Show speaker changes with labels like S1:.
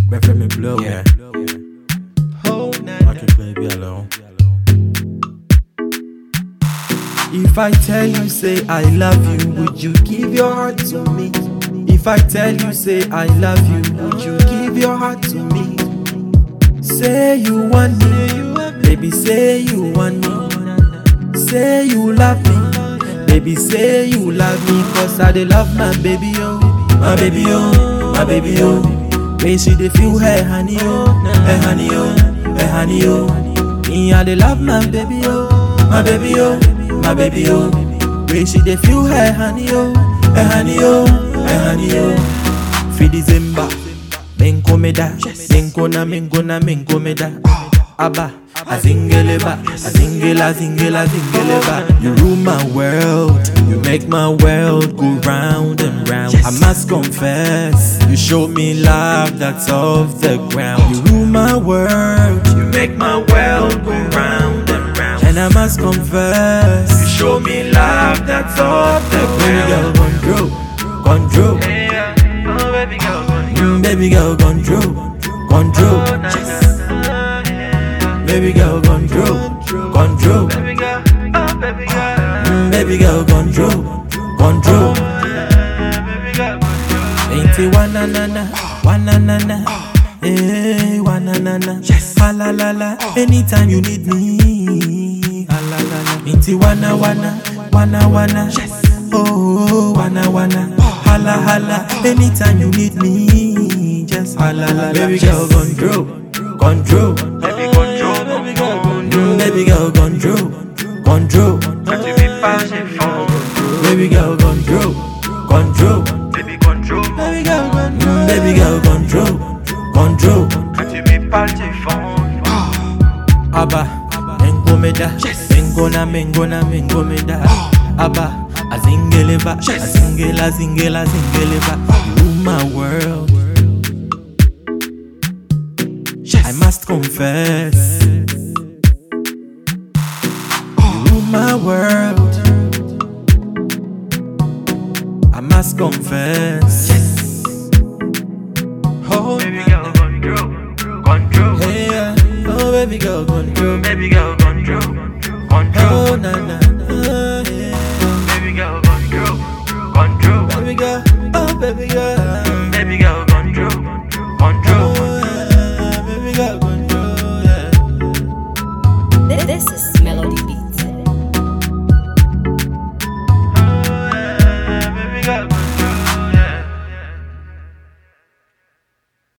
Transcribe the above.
S1: Prefer me blow.
S2: Yeah.
S1: Oh, nah,
S2: Rock it, baby, alone.
S1: If I tell you, say I love you, would you give your heart to me? If I tell you, say I love you, would you give your heart to me? Say you want me, baby, say you want me. Say you love me, baby, say you love me, cause I dey love my baby, oh, my baby, oh, my baby, oh. When she dey feel her honey, oh, her honey, oh, her honey, oh. Me, I dey love my baby, oh, my baby, oh, my baby, oh. When she dey feel her honey, oh, her honey, oh, her honey, oh. Fi December, menkomeda, menkona, menkona, menkomeda. Abba, azingeleba, azingela, zingela, zingeleba. You rule my world, you make my world go round and round. I must confess, you show me love that's off the ground. You rule my world, you make my world go round and round. And I must confess, you show me love that's off the ground. Baby girl, control, control. Mm, Baby girl, control, control. Baby girl, control, control. Mm, Baby girl, control, control. Ain't it wanna na na, wanna na na, eh, wanna na na. Ha la la la, anytime you need me. Ha la la la, ain't it wanna wanna, wanna wanna. Oh, wanna wanna, hala hala, anytime you need me. Just hala la, baby girl, control, control.
S3: Baby control, baby girl
S1: Mm, Baby girl, control, control.
S3: Quand tu m'es pas, j'ai fond.
S1: Baby girl, control, control.
S3: Baby control,
S1: Baby girl, control. Baby girl, control, control.
S3: quand tu m'es pas, j'ai fond.
S1: Abba, mengomeda, mengona, mengona, mengomeda. Abba, azingeleba, azingela, zingela, zingeleba. You rule my world. I must confess. You rule my world. I must confess. Oh,
S3: Baby girl control, control.
S1: hey, yeah. oh, baby girl, control.
S3: Baby girl control, control.
S1: Oh, na na.